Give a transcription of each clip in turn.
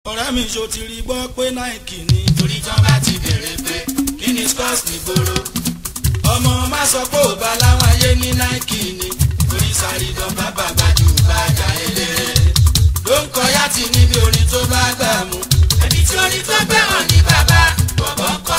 ọ̀rẹ́ mi ṣo ti rí gbọ́ pé náìkì ni. torí tán bá ti béèrè pé kí ni scores nígboro ọmọ má sọ pé ò bá láwọn ayé ní náìkì ni. torí sáré dán bàbá gbájú bàjá eléré ló ń kọyá tì níbi orin tó bá gbà mú. ẹni tí orin tó gbé hàn ní bàbá bọ̀bọ̀ kọ́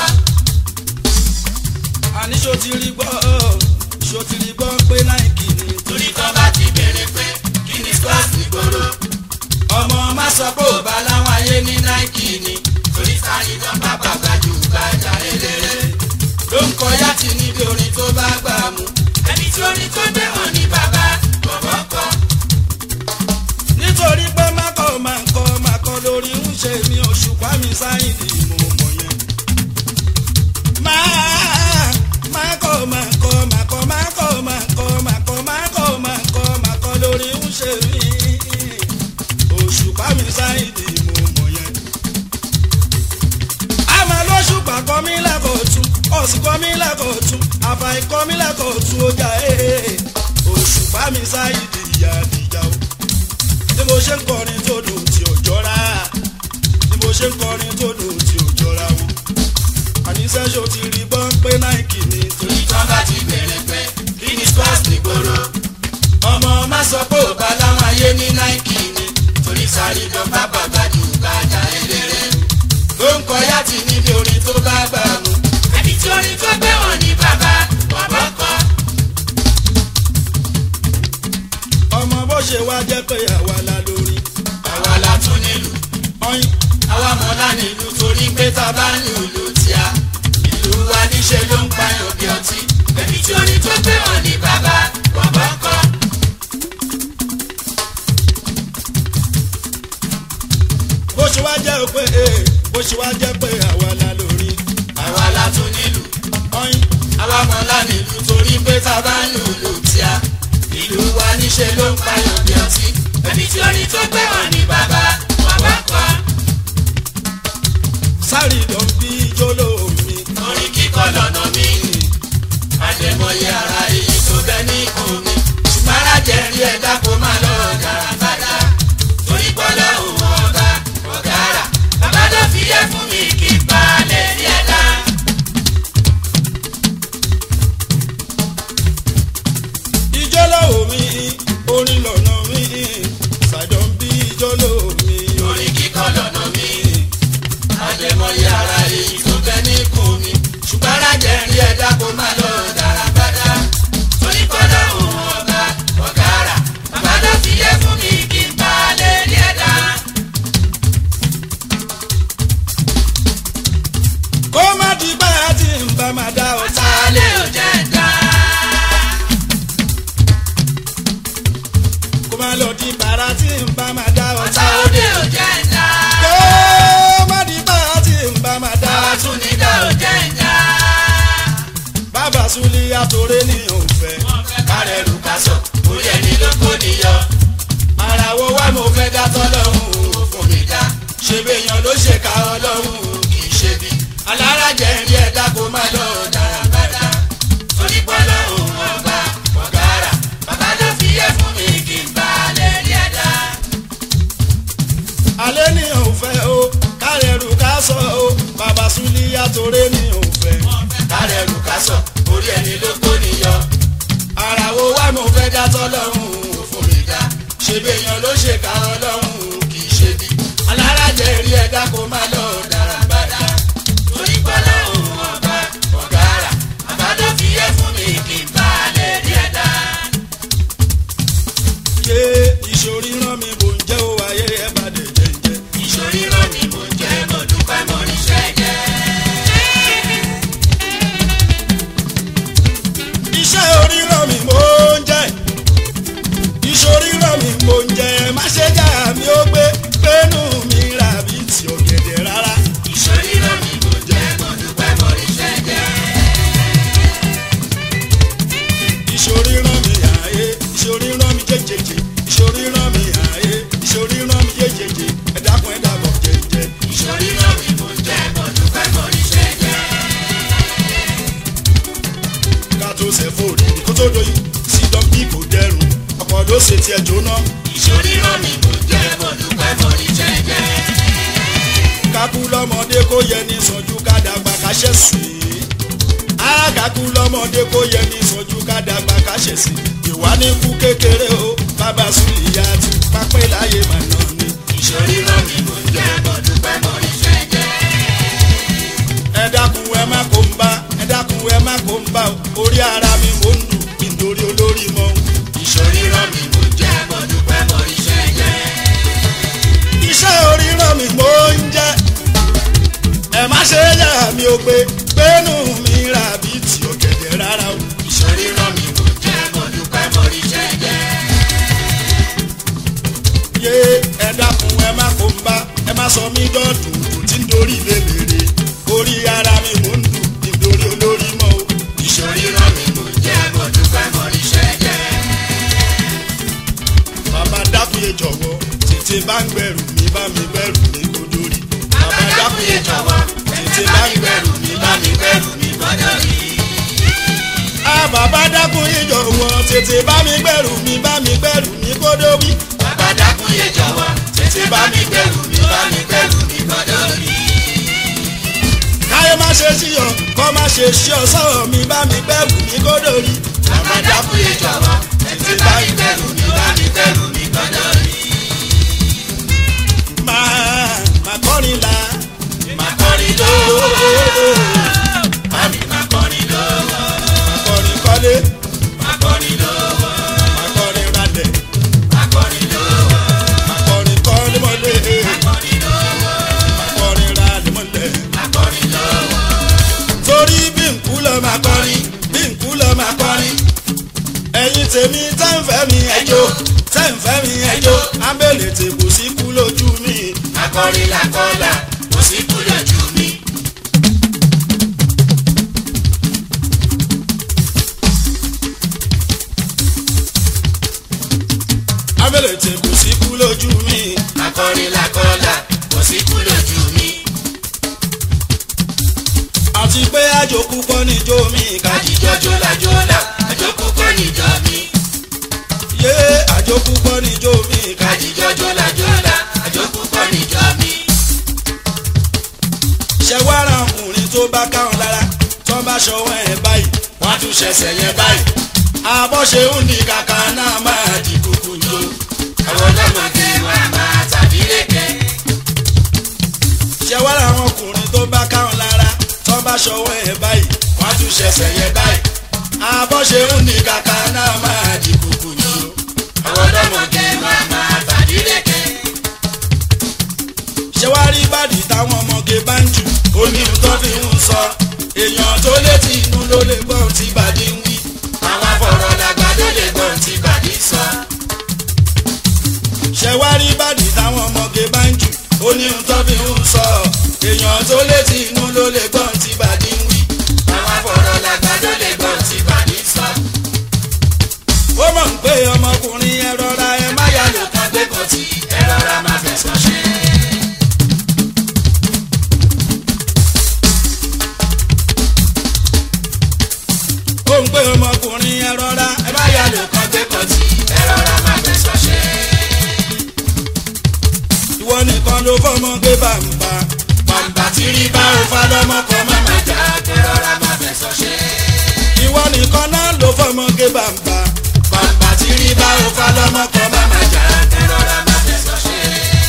àní ṣo ti rí gbọ́ ṣo ti rí gbọ́ pé náìkì ni. torí tán bá ti béèrè pé kí ni scores nígboro ọmọ má sọ pé ò bá láwọn ayé ní náìkì ni. torí sáré dán bàbá gbájú bàjá eléré ló ń kọyá tì níbi orin tó bá gbà mú. ẹni tí orin tó gbé hàn ní bàbá bọ̀bọ̀ kọ́ nítorí pé mákọ̀ máa ń kọ́ máa kọ́ lórí ń ṣe mi òṣùpá mi sáyìndì mo mọ̀ yẹn. máa máa kọ́ máa kọ́ máa kọ́ máa kọ́ máa kọ́ máa kọ́ máa kọ́ máa kọ́ máa kọ́ lórí ń ṣe mi òṣùpá mi sáyìndì mo mọ̀ yẹn. àmọ́ lóṣùpá kọ́ mi lẹ́kọ̀ọ́tún ọ̀sìn kọ́ mi lẹ́kọ̀ọ́tún àfàì kọ́ mi lẹ́kọ̀ọ́tún ó jà ee òṣùpá mi sáyìndì ìyá àdìjà o bí mo ṣe ń kọrin tó dùn tí ò jọra bí mo ṣe ń kọrin tó dùn tí ò jọra wọn. àníṣe ṣo ti rí gbọ́n pé náìkì ni torí torí tán bá ti béèrè pé kí ni scores nígboro ọmọ má sọ pé ò bá láwọn ayé ní náìkì ni torí sáré dán bàbá gbájú bàjá eléré ló ń kọyá tì níbi orin tó bá gbà mú. ẹni tí orin tó gbé hàn ní bàbá bọ̀bọ̀ kọ́ ọmọ bó ṣe wá jẹ́ pé àwa la lórí àwa la tún nílùú ọyìn àwa mọ̀lá nílùú torí pé tá a bá ń lùlù tíá ìlú wa níṣe ló ń pààyàn bí ọtí ẹni tí orin tó gbé hàn ní bàbá bọ̀bọ̀ kọ́ bó ṣe wá jẹ́ pé ee, bó ṣe wá jẹ́ pé àwa la lórí àwa la tún nílùú ọyìn àwa mọ̀lá nílùú torí pé tá a bá ń lùlù tíá ìlú wa níṣe ló ń pààyàn bí ọtí ẹni tí orin tó gbé hàn ní bàbá bọ̀bọ̀ kọ́ sáré dán bí jóló mi. orin kíkọ lọ́nà mi àdèmọye ara èyí tó bẹ ní ikùn mi ṣùgbọ́n alájẹ rí ẹ̀dá kó má lọ dára bàdá torí pọ́lọ́ òun ọba ọ̀gára bàbá tó fi yẹ fún mi kí n bá lè rí ẹ̀dá. ìjọ́lọ́wọ́ mi orin lọ́nà mi ṣàjọm bí ìjọ́lọ́wọ́ mi orin kíkọ lọ́nà mi àdèmọye ara èyí tó bẹ ní ikùn mi ṣùgbọ́n alájẹ rí ẹ̀dá kó má lọ dára bàdá torí pọ́lọ́ òun ọba ọ̀gára bàbá tó fi yẹ fún mi kí n bá lè rí ẹ̀dá. kó má di báyà tí n bá máa dá ọ̀tá Sálẹ̀ ò jẹ́ dá. kó má lọ di bàrà tí n bá máa dá ọ̀tá Ọ̀tá òde ò jẹ́ dá. kó má di báyà tí n bá máa dá Bàbá tún ní dá ò jẹ́ dá. bàbá sulí àtòrè ní òfẹ́ Kárẹ̀ rù ká sọ̀, orí ẹni ló kó níyọ. ara wo wá mo fẹ́ dá tọ́lọ́hún Ó fún mi dá, ṣe béèyàn ló ṣe ká ọlọ́hún kì í ṣe bí. alára jẹ́ ń rí ẹ̀dá kó má lọ dára Bàdá, torí pọ́lọ́ òun ọba ọ̀gára. Bàbá ló fi yẹ fún mi kí n bá lè rí ẹ̀dá. alẹ́ ní òfẹ́ o kárẹ̀rù ká sọ o bàbá sulí àtòrè ní òfẹ́ Kárẹ̀ rù ká sọ̀, orí ẹni ló kó níyọ. ara wo wá mo fẹ́ dá tọ́lọ́hún Ó fún mi dá, ṣe béèyàn ló ṣe ká ọlọ́hún kì í ṣe bí. alára jẹ́ rí ẹ̀dá kó má lọ dára Bàdá, torí pọ́lọ́ òun ọba ọ̀gára. Bàbá ló fi yẹ fún mi kí n bá lè rí ẹ̀dá. ṣe ìṣòrí rán mi mò ń jẹ́ ó wáyé ẹ̀ bá dé jẹ́jẹ́ ìṣòrí rán mi mò ń jẹ́ mo dúpẹ́ mo ríṣẹ́ jẹ́. iṣẹ́ orí rán mi mò ń jẹ́ ìṣòrí rán mi mò ń jẹ́ má ṣe já mi ó gbé pẹ́nu mi rà bí ti ọ̀gẹ̀dẹ̀ rárá ìṣòrí rán mi mò ń jẹ́ mo dúpẹ́ mo ríṣẹ́ jẹ́. ìṣòrí rán mi àyè ìṣòrí rán mi jẹjẹjẹ ìṣòrí rán mi àyè ìṣòrí rán mi jẹjẹjẹ ẹ̀dákun ẹ̀dàbọ̀ jẹjẹ. ìṣòrí rán mi mò ń jẹ́ mo dúpẹ́ mo ríṣẹ́ jẹ́. ká tó ṣe fòrí kó tó doyin sí dọ́ńbí kò dẹrùn ọkọ̀ ló ṣe tiẹ̀ jóná. ìṣòrí rán mi mò ń jẹ́ mo dúpẹ́ mo ríṣẹ́ jẹ́. kákú lọ́mọdé kó yẹ ní sọ́jú ká dàgbà ká ṣẹ̀sì. àkàkú lọ́mọdé kó yẹ ní sọ́jú ká dàgbà ká ṣẹ̀sì. ìwà ní kú kékeré o bàbá sùlìyà ti pápẹ́ láyé màná ni. ìṣòrí rán mi mò ń jẹ́ mo dúpẹ́ mo rí iṣẹ́ jẹ́. ẹ dákun ẹ má kó ń bá ẹ dákun ẹ má kó ń bá o orí ara mi mò ń dùn kí n torí olórí mọ́ o. ìṣòrí rán mi mò ń jẹ́ mo dúpẹ́ mo rí iṣẹ́ jẹ́. iṣẹ́ oríran mi mò ń jẹ́ ẹ má ṣe yà mí o pé gbẹ́nu mi rà bí tí ó kẹ̀kẹ́ rárá o. ìṣòrí rán mi mò ń jẹ́ mo dúpẹ́ mo rí iṣẹ́ jẹ́. yé ẹ dákun ẹ má kó ń bá ẹ má sọ mí dọ́dún kò tí ń dorí lébèrè orí ara mi mò ń dùn kí n torí olórí mọ́ o. ìṣòrí rán mi mò ń jẹ́ mo dúpẹ́ mo rí iṣẹ́ jẹ́. bàbá dákúyè jọ̀wọ́ tètè bá ń gbẹ̀rù mi bá mi gbẹ̀rù mi kó dórí. bàbá dákúyè jọ̀wọ́ tètè bá mi gbẹ̀rù mi bá mi gbẹ̀rù mi gbọ́dọ̀ rí. a bàbá dákúyè jọ̀wọ́ tètè bá mi gbẹ̀rù mi bá mi gbẹ̀rù mi kó dórí. bàbá dákúyè jọ̀wọ́ tètè bá mi gbẹ̀rù mi bá mi gbẹ̀rù mi gbọ́dọ̀ rí. káyé má ṣe sí ọ kọ́ má ṣe sí ọ sọ̀rọ̀ mi bá mi gbẹ̀rù mi kó dórí. bàbá dákúyè jọ̀wọ́ tètè bá mi gbẹ̀rù mi bá mi gbẹ̀rù mi gbọ́dọ̀ rí. máa máa kọrin la máa kọrin lówó. Mami máa kọrin lówó. máa kọrin kọ́lé Máa kọrin lówó. máa kọrin ralẹ̀ Máa kọrin lówó. máa kọrin kọ́lé mọ́lẹ̀ Máa kọrin lówó. máa kọrin ralẹ̀ mọ́lẹ̀. Máa kọrin lówó. torí bí nkú lọ máa kọrin bí nkú lọ máa kọrin. ẹ̀yin tèmi tẹ́ ń fẹ́ mi ẹjọ́ tẹ́ ń fẹ́ mi ẹjọ́ abẹ́lẹ̀ tè kò sí kú lójú mi. Akọrin làkọlà kò sí kú lójú mi. abẹ́lẹ̀ tè kò sí kú lójú mi. Akọrin làkọlà kò sí kú lójú mi. àti pé àjòkú kọ́ níjó mi kájí. Kájíjọ́ jólajólà àjọkú kọ́ níjọ mi. yé àjòkú kọ́ níjó mi kájí. Kájíjọ́ jólajólà àjọkú kọ́ níjọ mi. ṣẹ̀wárà ọkùnrin tó bá káwọn lára tó bá ṣọwọ́ ẹ̀ báyìí. Wọ́n á tún ṣẹ̀ṣẹ̀ yẹn báyìí. àbọ̀ṣe ń ní kàkà náà máa di kúkú jó. Àwọn ọlọ́mọdé wa máa tàbí lékè. ṣẹ̀wárà àwọn ọkùnrin tó bá káwọn lára tó bá ṣọwọ́ ẹ̀ báyìí. Wọ́n á tún ṣẹ̀ṣẹ̀ yẹn báyìí. àbọ̀ṣe ń ní kàkà náà máa di kúkú jó. Àwọn ọlọ́mọdé wa máa tàbí lékè. ṣẹ̀wárí ìbàdí táwọn ọmọge bá ń jù ó ní ohun tó fi ń sọ. èèyàn tó létí inú ló lè gbọ́ ohun tí ìbàdí ń wí. Àwọn afọ̀rọ̀ làgbà ló lè gbọ́n tí bàdí sọ. ṣẹ̀wárí ìbàdí táwọn ọmọge bá ń jù ó ní ohun tó fi ń sọ. èèyàn tó létí inú ló lè gbọ́ ohun tí ìbàdí ń wí. Àwọn afọ̀rọ̀ làgbà ló lè gbọ́n tí bàdí sọ. ó mọ̀ pé ọmọkùnrin ẹ rọra ẹ má yà lò Kan gbé kan tí ẹ rọra máa fẹ̀sọ̀ ṣe. ó ń pé ọmọkùnrin ẹ rọra ẹ má yà lò Kan gbé kan tí ẹ rọra máa fẹ̀sọ̀ ṣe. ìwọ nìkan ló fọmọ gbé bàǹbà Bàǹbà tí rí bá ò fa lọ́mọ kan má máa jà ẹ rọra máa fẹ̀sọ̀ ṣe. ìwọ nìkan náà ló fọmọ gbé bàǹbà Bàǹbà tí rí bá ò fa lọ́mọ kan má máa jà ẹ rọra máa fẹ̀sọ̀ ṣe.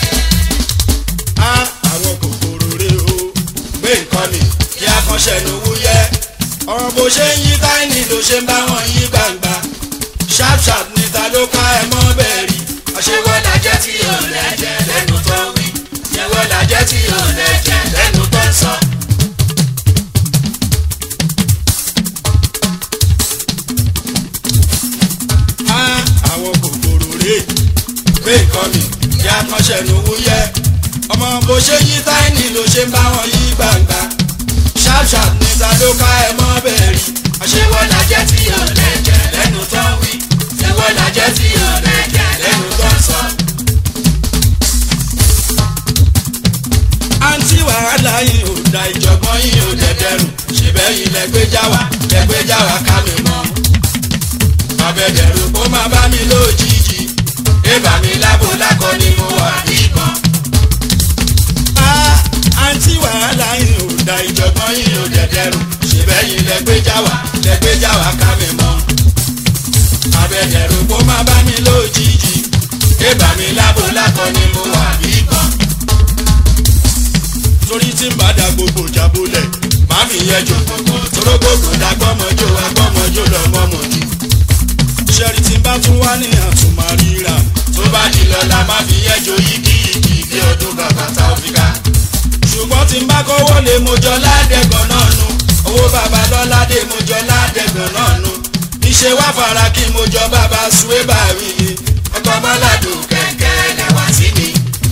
á àwọn kòkòrò rè o gbé nǹkan mi kí a kan ṣẹ̀nu wúyẹ́ ọ̀rọ̀ bó ṣe ń yí táìní ló ṣe ń bá wọn yí gbangba sharp sharp níta ló ká ẹ mọ́ bẹ́ẹ̀ rí Àṣewọ́ lajẹ́ tí ò lẹ́jẹ̀ lẹ́nu tó wí. Ṣewọ́ lajẹ́ tí ò lẹ́jẹ̀ lẹ́nu tó ń sọ. á àwọn kòkòrò rè gbé nǹkan mi kí a kan ṣẹ̀nu wúyẹ́ ọmọ bó ṣe yí táìní ló ṣe ń bá wọn yí gbangba sharp sharp níta ló ká ẹ mọ́ bẹ́ẹ̀ rí Àṣewọ́ lajẹ́ tí ò lẹ́jẹ̀ lẹ́nu tó wí. Ṣewọ́ lajẹ́ tí ò lẹ́jẹ̀ lẹ́nu tó ń sọ. àǹtí wàhálà yìí ò da ìjọ̀gbọ́n yìí ò dẹ̀dẹ̀rù ṣèbẹ́ yìí lẹ́gbẹ́já wa lẹ́gbẹ́já wa ká mi mọ́. àbẹ̀dẹ̀rù kó má bá mi lójijì Ébà mi lábo lákọ ni mo wà níbọn. á àǹtí lẹ́yìn lẹ́gbẹ́jà wá lẹ́gbẹ́jà wá ká mi mọ́ abẹ́dẹ̀rù kó má bá mi lójijì kébà mi lábo lákọ ni mo wà bí kan torí tí ń bá da gbogbo jábólẹ̀ má fi yẹn jò kókó torógbòkò dàgbọ́mọjó agbọ́mọjó lọ́mọmọjú ṣẹ́rí tí ń bá tún wá ní àtúmọ̀ ríra tó bá di lọ́la má fi yẹn jò yíkíyíkí bí ọdún bàbá tá ò fi ká. ṣùgbọ́n tí ń bá kọ́wọ́ lé mo jọ ládẹ́gàn náà nu owó bàbá lọ́ládé mo jọ ládẹ́gàn náà nu níṣẹ́ wá fara kí mo jọ bàbá suwé bàrí ọkọ̀ bọ́ládùn kẹ̀kẹ́ lẹ́wà sí mi.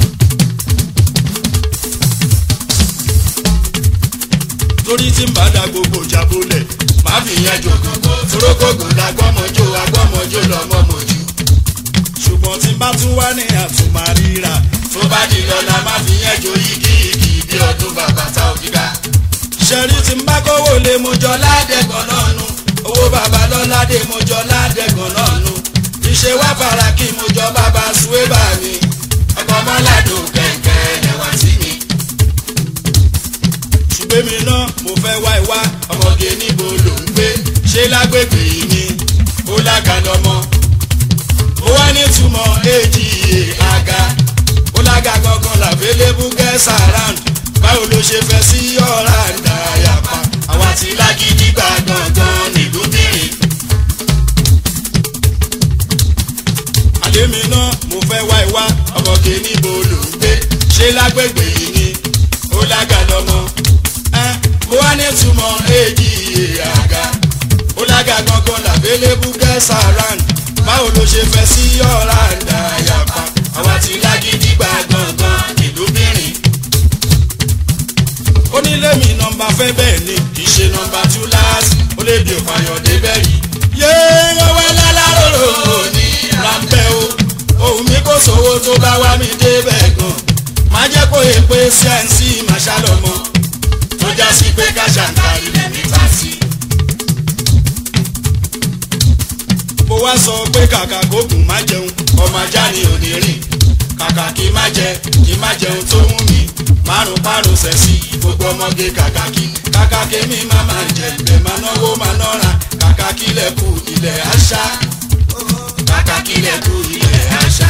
torí tí ń bá da gbogbo jábólẹ̀ má fi yẹn jò kókó torógbòkò dàgbọ́mọjó agbọ́mọjó lọ́mọmọjú ṣùgbọ́n tí ń bá tún wá ní àtúmọ̀ ríra tó bá di lọ́la má fi yẹn jò yíkíyíkí bí ọdún bàbá tá ò fi ká. ṣẹ́rí tí ń bá kọ́wọ́ lé mo jọ ládẹ́gàn náà nu owó bàbá lọ́ládé mo jọ ládẹ́gàn náà nu níṣẹ́ wá fara kí mo jọ bàbá suwé bàrí ọkọ̀ bọ́ládùn kẹ̀kẹ́ lẹ́wà sí mi. ṣùgbọ́n mi náà mo fẹ́ wá ìwá ọmọge níbo ló ń gbé ṣé lágbègbè yìí ni ó lágàlọ́mọ ó wá nítumọ̀ èjì àga ó lága gangan làbélébú gẹ́sà round báwo ló ṣe fẹ́ sí ọ̀rá ìdárayàpá àwa ti lágídí gbà gangan nìlúbìrín àlémi náà mo fẹ́ wá ìwá ọmọge níbo ló ń gbé ṣé lágbègbè yìí ni ó lágàlọ́mọ ẹ́ ó wá nítumọ̀ èjì àga ó lága gangan làbélébú gẹ́sà round báwo ló ṣe fẹ́ sí ọ̀rá ìdárayàpá àwa ti lágídí gbà gangan nìlúbìrín onílé mi nọmba fẹ́ bẹ́ẹ̀ ni kì í ṣe nọmba two láàsì ó lè di òfàyọ̀dé bẹ́ẹ̀ rí. yéé wọ́n wá láláròrò ní ráńpẹ́ o ohun mi kò sówó tó bá wá mi débẹ̀ gan má jẹ́ kó yẹ pé cnc máa ṣàlọ́mọ tó já sí pé káṣáǹkárì lẹ́mí ta sí. mo wá sọ pé kàkà kókùn má jẹun ọmọ ajá ni ò ní rìn kàkà kí má jẹ kí má jẹun tó wù mí márùn márùn sẹ́sì gbogbo ọmọge kàkà kí kàkà kémi má má jẹ ibẹ̀ má náwó má nọ́ra kàkà kílẹ̀ kù ilẹ̀ àṣà kàkà kílẹ̀ kù ilẹ̀ àṣà.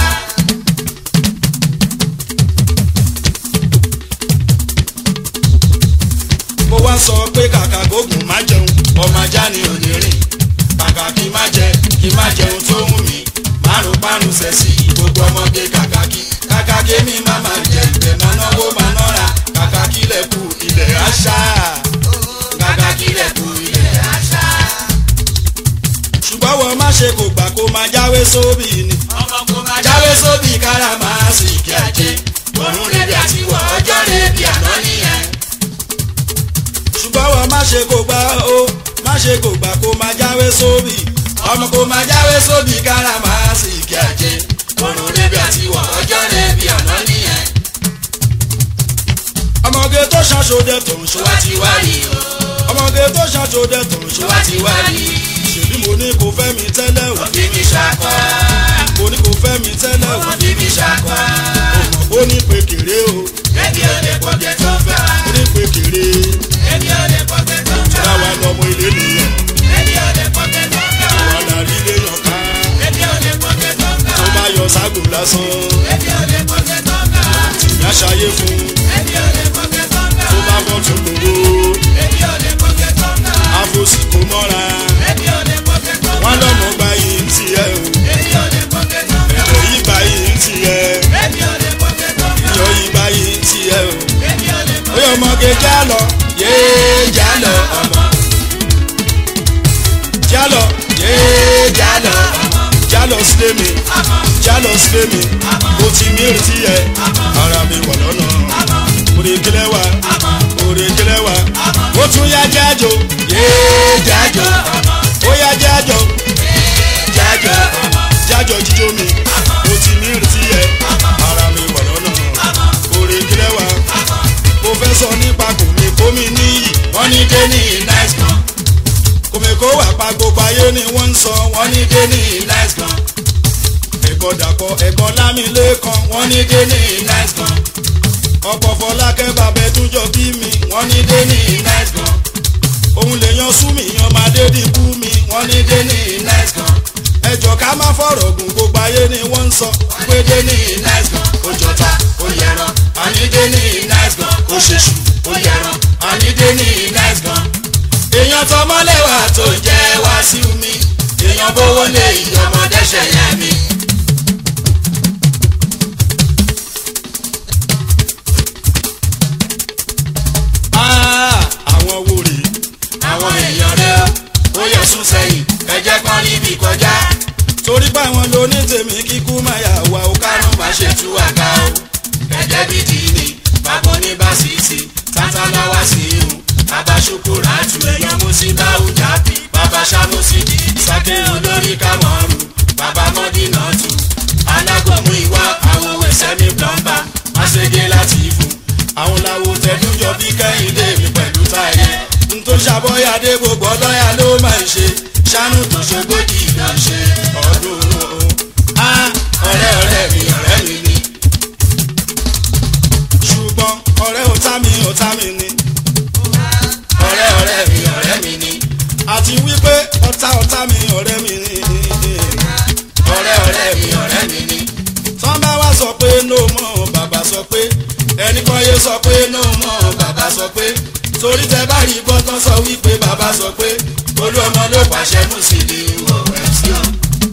mo wá sọ pé kàkà kókùn má jẹun ọmọ ajá ni ò ní rìn kàkà kí má jẹ kí má jẹun tó wù mí márùn márùn sẹ́sì gbogbo ọmọge kàkà kí kàkà kémi má má jẹ ibẹ̀ má náwó má nọ́ra kàkà kílẹ̀ kù ilẹ̀ àṣà kàkà kílẹ̀ kù ilẹ̀ àṣà. ṣùgbọ́n wọ́n má ṣe kò gbà kó máa jáwé sóbì ni ọmọ kò máa jáwé sóbì kára máa sì kí ajé ọ̀run rẹ̀ bí àti wọ̀ ọjọ́ rẹ̀ bí àná nìyẹn. ṣùgbọ́n wọ́n má ṣe kò gbà ó má ṣe kò gbà kó máa jáwé sóbì ọmọ kò máa jáwé sóbì kára máa sì kí ajé ọ̀run rẹ̀ bí àti wọ̀ ọjọ́ rẹ̀ bí àná nìyẹn. ọmọge tó ṣàṣọdẹ tó ń ṣọ ṣọwá ti wá rí o ọmọge tó ṣàṣọdẹ tó ń ṣọ ṣọwá ti wá rí ṣèbí mo ní kò fẹ́ mi tẹ́lẹ̀ o òbí mi ṣàkọ́ mo ní kò fẹ́ mi tẹ́lẹ̀ o òbí mi ṣàkọ́ ó ní pé kéré o ẹbí ò lè pọ̀jẹ́ tó fẹ́ wa ó ní pé kéré ẹbí ò lè pọ̀jẹ́ tó fẹ́ wa láwa lọmọ ilé nìyẹn ẹbí ò lè pọ̀jẹ́ tó fẹ́ wa wà lárí ilé yàn ká ẹbí ò lè pọ̀jẹ́ tó fẹ́ tó wa bá yọ ságò lásán ẹbí ò lè pọ̀jẹ́ tó fẹ́ wa ìyá ṣayé fún ẹbí ò lè pọ̀jẹ́ tó fẹ́ tó wa bá bọ́ tún gbòòrò ẹbí ò lè pọ̀jẹ́ tó fẹ́ wa àfòsí kò mọ́ra ẹbí ò lè pọ̀jẹ́ tó fẹ́ wọn wa lọmọ gba yìí ń tiẹ̀ o ẹbí ò lè pọ̀jẹ́ tó fẹ́ wa ẹ̀rọ yìí gba yìí ń tiẹ̀ ẹbí ò lè pọ̀jẹ́ tó fẹ́ ìyọ̀ wa yìí gba yìí ń tiẹ̀ o ẹbí ò lè ó pọ̀jẹ́ yọ ọmọge já lọ yéé já lọ ọmọ já lọ yéé já lọ ọmọ já lọ sílé mi ọmọ já lọ sílé mi mo ti ní ìrètí yẹ ara mi wà lọ́nà òrèkélé wa òrèkélé wa ó tún yá jájò yéé jájọ ọmọ ó yá jájò jájọ ọmọ jájò jíjó mi mo ti ní ìrètí yẹ ara mi wà lọ́nà òrèkélé wa mo fẹ́ sọ nípa kòmí kómi níyì wọ́n ní dé ní nice gan kòmí kó wà pa gbogbo ayé ni wọ́n ń sọ wọ́n wọ́n ní ní dé ní nice gan ẹ̀gbọ́n dàpọ̀ ẹ̀gbọ́n lámìlẹ́kan wọ́n wọ́n ní ní dé ní nice gan ọ̀pọ̀ fọlákẹ́ bàbẹ́ tún jọ bí mi wọ́n wọ́n ní dé ní nice gan òun lè yan súnmi yan máa dé dìbú mi wọ́n ní dé ní nice gan ẹjọ́ ká má fọ̀rọ̀ gùn gbogbo ayé ni wọ́n ń sọ pé dé ní nice gan ó jọta ó yẹran ànídé ní nice gan ó ṣèṣù ó yẹran ànídé ní nice gan èèyàn tọmọlẹ́wà tó jẹ́ wá sí mi èèyàn bówó lé ìyọmọdé ṣẹ̀yẹ mi. Ah, àwọn wo rèé àwọn èèyàn rẹ ó yẹ sún sẹ́yìn ẹ jẹ́ kán rí bí kọjá torí pé àwọn ló ní tèmi kíkú máa yà wá o ká kánú má ṣe tú àga o ẹ̀jẹ̀ bí dìní bàbá oníbàṣìṣì tátàláwá sí ihun bàbá ṣokòrò àtú èèyàn mú sí báwùjá bí bàbá ṣàmùsí sàké olórí kámọ́rù bàbá mọ́dínà tù alágọ̀mú ìwà àwọn òwe sẹ́mi plọ́mbà máṣege láti fún àwọn làwọn tẹdújọ bí kẹ́hìndé mi pẹ̀lú táyé n tó ṣàbọ̀yàdé gbogbo ọlọ́yà ló máa ń ṣe ṣánú tó ṣogójì lọ ṣe ọdún o. Ah, ọ̀rẹ́ ọ̀rẹ́ mi ọ̀rẹ́ mi ni ṣùgbọ́n ọ̀rẹ́ ọ̀tá mi ọ̀tá mi ni ọ̀rẹ́ ọ̀rẹ́ mi ọ̀rẹ́ mi ni àti wípé ọ̀tá ọ̀tá mi ọ̀rẹ́ mi ni. ọ̀rẹ́ ọ̀rẹ́ mi ọ̀rẹ́ mi ni tán bá wá sọ pé no mọ̀ bàbá sọ pé ẹnì kan yé sọ pé no mọ̀ bàbá sọ pé torí tẹ bá rí gbọ́ tán sọ wípé bàbá sọ pé olú ọmọ ló pàṣẹ mú sí i wọ̀ ẹ̀ sí o.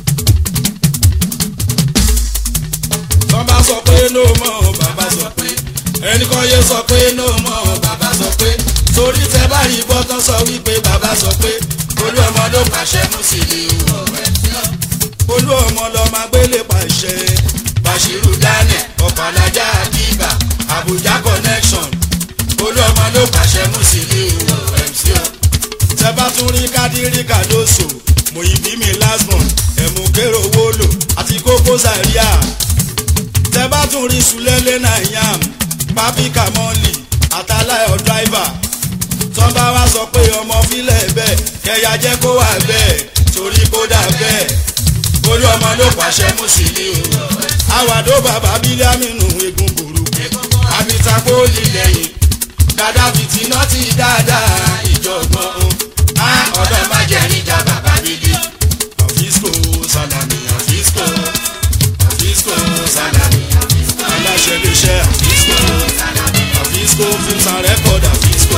tán bá sọ pé no mọ̀ bàbá sọ pé ẹnì kan yé sọ pé no mọ̀ bàbá sọ pé torí tẹ bá rí gbọ́ tán sọ wípé bàbá sọ pé olú ọmọ ló pàṣẹ mú sí i wọ̀ ẹ̀ sí o. olú ọmọ lọ máa gbélé pàṣẹ Bashiru Daniel ọ̀pàlájà àdìbà Abuja connection olúọmọ ló pàṣẹ Musiliu MC o. tẹ bá tún rí kádírí kàdóso mòyìnbí mi lasmon ẹ̀mú kérò wólò àti kókó zaria tẹ bá tún rí sulẹ́lẹ́ nàìyàm pápí kàmọ́lì àtàláyọ̀ dráìvà tọ́ bá wá sọ pé ọmọ fílẹ̀ bẹ́ẹ̀ kẹyà jẹ́ kó wà bẹ́ẹ̀ torí kó dà bẹ́ẹ̀ olúọmọ ló pàṣẹ Musiliu àwàdó bàbá bílámìnú egun burú àbítàkó lílẹ̀yìn Gaddafi tí iná ti dáadáa ìjọ̀gbọ́n á ọ̀dọ́ má jẹ́ níjà bàbá bíbí àfíìsì sàlámì Fisco Fisco Salami Fisco aláṣẹ iléeṣẹ́ àfíìsì àfíìsì films and record àfíìsì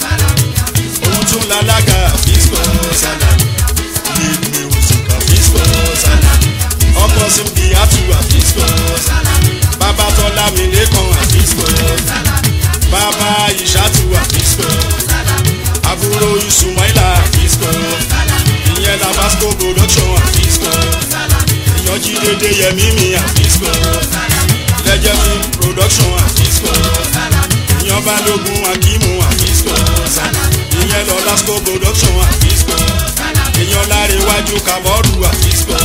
òun tún lálága àfíìsì Salami lead music àfíìsì ọkọ simbi atu àfíìsì bàbá tọ́lá mi lẹ́kàn àfíìsì bàbá ìṣàtú àfíìsì àbúrò ìsùnmọ́ìlà àfíìsì ìyẹn labasco production àfíìsì ìyànjú dédé yẹmí mi àfíìsì lẹ́jẹ̀ film production àfíìsì ìyàn balógun akímù àfíìsì ìyẹn lọ lasco production àfíìsì ìyàn láre iwájú kàbọ́ọ̀dù àfíìsì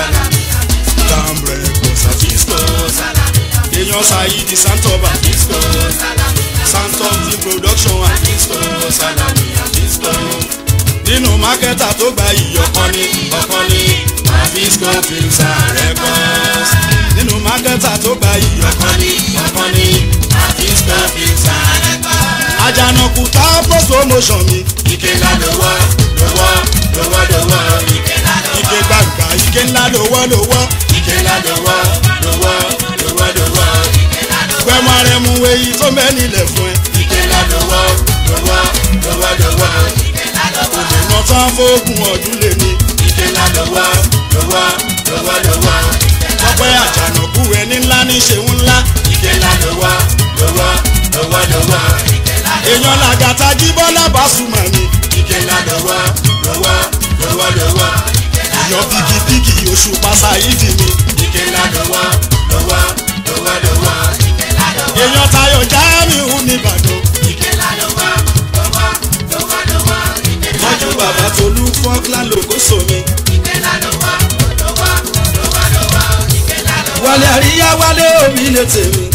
tambre kọsà àfíìsì èèyàn saidi santob àfíìsì santob film production àfíìsì Salami Fisco nínú mákẹ́tà tó gba ìyọ̀kan ní ọ̀kan ní Fisco Films and Records nínú mákẹ́tà tó gba ìyọ̀kan ọ̀kan ní ọ̀kan ní Fisco Films and Records. àjànàkú tá post promotion mi ike ńlá lówó lówó lówó lówó ike ńlá lówó ike gbàgbà ike ńlá lówó lówó ike ńlá lówó lówó lówó lówó ike ńlá lówó gbẹmọ rẹ mú èyí tó mẹ́ nílẹ̀ fún ẹ ike ńlá lówó lówó lówó lówó ike ńlá lówó ìdènà tán fóògùn ọdún lè ní ike ńlá lówó lówó lówó lówó ọpẹ́ àjànàkú ẹni ńlá ní ṣeun ńlá ike ńlá lówó lówó lówó lówó ike ńlá lówó èèyàn làgàtà jíbọ́lá bàṣùmọ̀ ni ike ńlá lówó lówó lówó lówó ike ńlá èèyàn bíkíbíkì oṣù pàṣà ìdí mi ike ńlá lówó lówó lówó lówó ike ńlá lówó. èèyàn tayọ̀ jáàmù nìbàdàn ike ńlá lówó lówó lówó lówó ike ńlá tọ́jú bàbá tolú fọ́nkland lókòsó mi ike ńlá lówó lówó lówó lówó ike ńlá lówó. wálé àríyá wálé omi lè tèmi